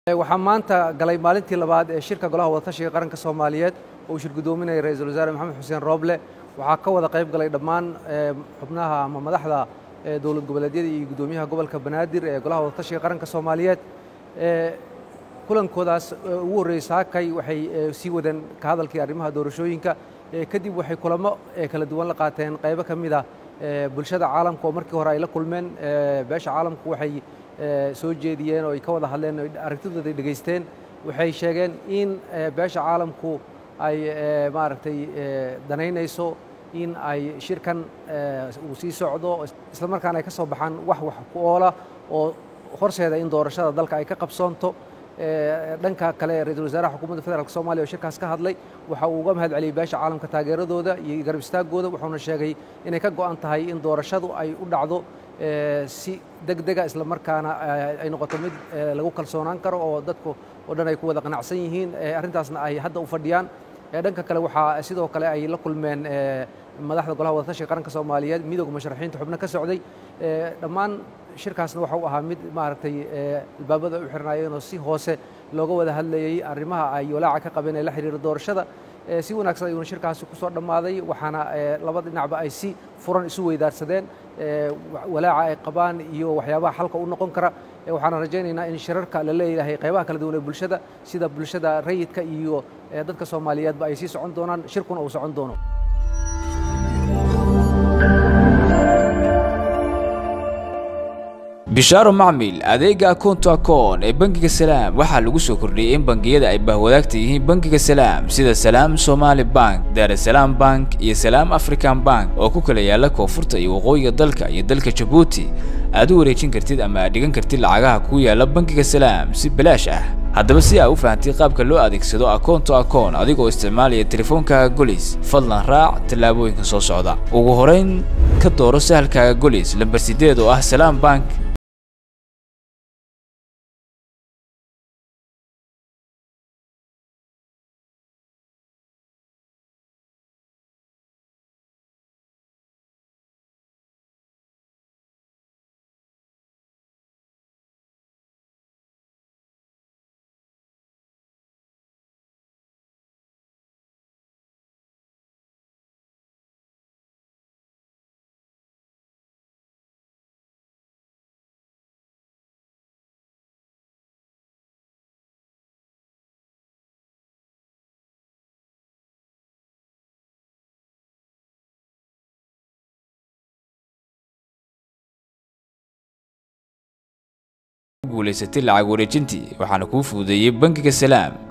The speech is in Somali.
waxaa maanta galay maalintii labaad ee shirka golaha wadatashiga qaranka soomaaliyeed oo uu shir guddoominaya ra-iisul wasaare maxamed xuseen rooble waxaa ka wada qayb galay dhammaan xubnaha ama madaxda dowlad goboleedyada iyo guddoomiyaha gobolka banaadir ee golaha wadatashiga qaranka soomaaliyeed kulankoodaas ugu horreeyey saakay waxay sii wadeen ka hadalkii arrimaha doorashooyinka kadib waxay kulamo kala duwan la qaateen qaybo ka mid ah bulshada caalamka oo markii hore ay la kulmeen beesha caalamku waxay soo jeediyeen oo ay ka wada hadleen o aragtidooda ay dhegaysteen waxay sheegeen in beesha caalamku ay maaragtay danaynayso in ay shirkan uu sii socdo isla markaana ay ka soo baxaan wax wax ku oola oo horseeda in doorashada dalka ay ka qabsoonto dhanka kale ra-iisul wasaaraha xukuumadda federaalk soomaliya oo shirkaas ka hadlay waxa uu uga mahad celiyey beesha caalamka taageeradooda iyo garab istaagooda wuxuuna sheegay inay ka go'an tahay in doorashadu ay u dhacdo si deg dega isla markaana ay noqoto mid lagu kalsoonaan karo oo dadku oo dhan ay ku wada qanacsan yihiin arrintaasna ay hadda u fadhiyaan dhanka kale waxaa sidoo kale ay la kulmeen madaxda golaha wadatashiga qaranka soomaaliyeed midooda musharaxiinta xubno ka socday dhammaan shirkaasna waxa uu ahaa mid maaragtay albaabada u xirnaayeen oo si hoose looga wada hadlayey arrimaha ay walaaca ka qabeen ee la xiriira doorashada si wanaagsan ayuuna shirkaasi ku soo dhammaaday waxaana labada dhinacba ay si furan isu weydaarsadeen walaaca ay qabaan iyo waxyaabaha xalka u noqon kara waxaana rajaynaynaa in shirarka la leeyahay qaybaha kala duwan ee bulshada sida bulshada rayidka iyo dadka soomaaliyeedba ay sii socon doonaan shirkuna uu socon doono bishaaro macmil adeega akoonto akoon ee bangiga salaam waxaa lagu soo kordhiyey in bangiyada ay bahwadaagta yihiin bangiga salaam sida salaam somaali bank daarasalaam bank iyo salaam african bank oo ku kala yaala koonfurta iyo waqooyiga dalka iyo dalka jabuuti aad u wareejin kartid ama aad dhigan kartid lacagaha ku yaala bangiga salaam si balaash ah haddaba si aa u fahamtay qaabka loo adeegsado akoonto akoon adigoo isticmaalaya teleefoonkaaga golis fadlan raac tallaabooyinka soo socda ugu horayn ka dooro sahalkaaga golis lambar sideed oo ah salaam bank guulaysatay lacag wareejintii waxaana kuu fududeeyey bangiga salaam